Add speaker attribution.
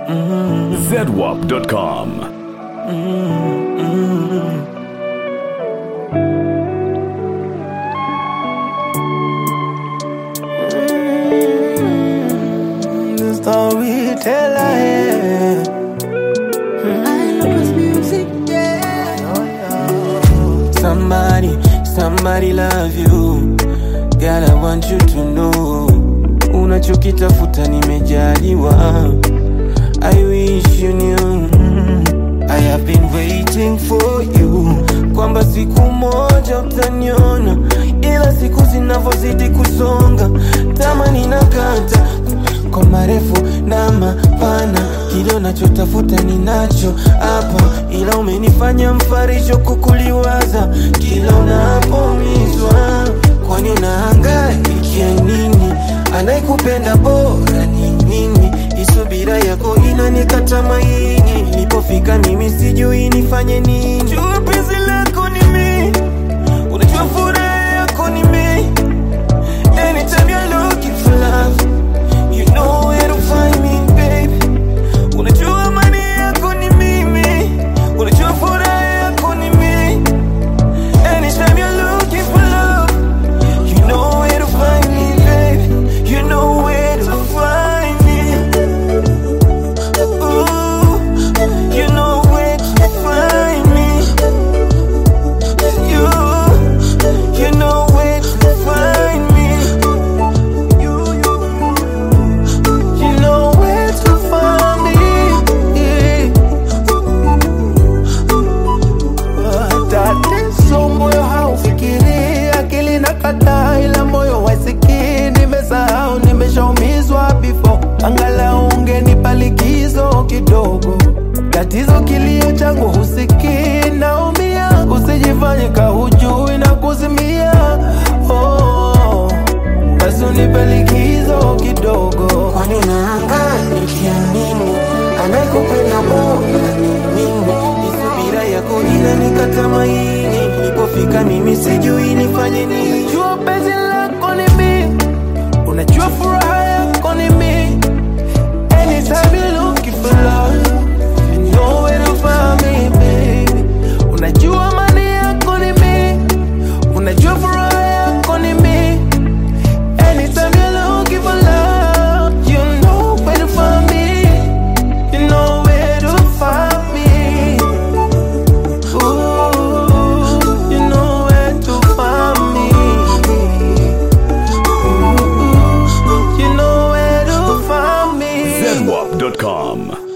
Speaker 1: zedwap.com.
Speaker 2: The storyteller, yeah. Somebody, somebody love you. Girl, I want you to know. Unachokitafuta nimejaliwa. I wish you knew. I have been waiting for you. Kwamba siku moja utaniona, ila siku zinavyozidi kusonga, tamani nakata kwa marefu na mapana, kile unachotafuta ninacho hapa, ila umenifanya mfarisho kukuliwaza kila unapoumizwa. Kwani unahangaikia nini? Anayekupenda bora ni mimi, isubira yako inanikata maini. Nilipofika mimi sijui nifanye nini. Jua penzi lako ni mimi, unajua furaha yako ni mimi. Anytime you're looking for love, you know where to find me, baby. Unajua amani yako ni mimi, unajua furaha yako ni mimi. Anytime you're looking for love, you know where to find me, baby. You know where to find me. Ooh, you know where to find me. You, you know where to find me. You, you, you know where to find me.
Speaker 3: Tatizo moyo haufikiri, akili na kataa, ila moyo wasikii. Nimesahau, nimeshaumizwa before, angalau ungenipa likizo kidogo. Tatizo kilio changu husikii, naumia, usijifanye kahujui na kuzimia. Oh, basi unipe likizo kidogo.
Speaker 2: Kwani unahangaika nini? Anayekupenda bora ni mimi. Isubira yako inanikata maini. Nilipofika mimi sijui nifanye nini.
Speaker 3: Unajua penzi lako ni mimi, unajua furaha yako ni mimi. Anytime you looking for love, you know where to find me, baby. Unajua amani yako ni mimi, unajua furaha yako ni mimi. Anytime you looking for love, you know where to find me. You know where to find me. Ooh, you know where to find me. Ooh, you know where to find me.
Speaker 1: zedwap.com.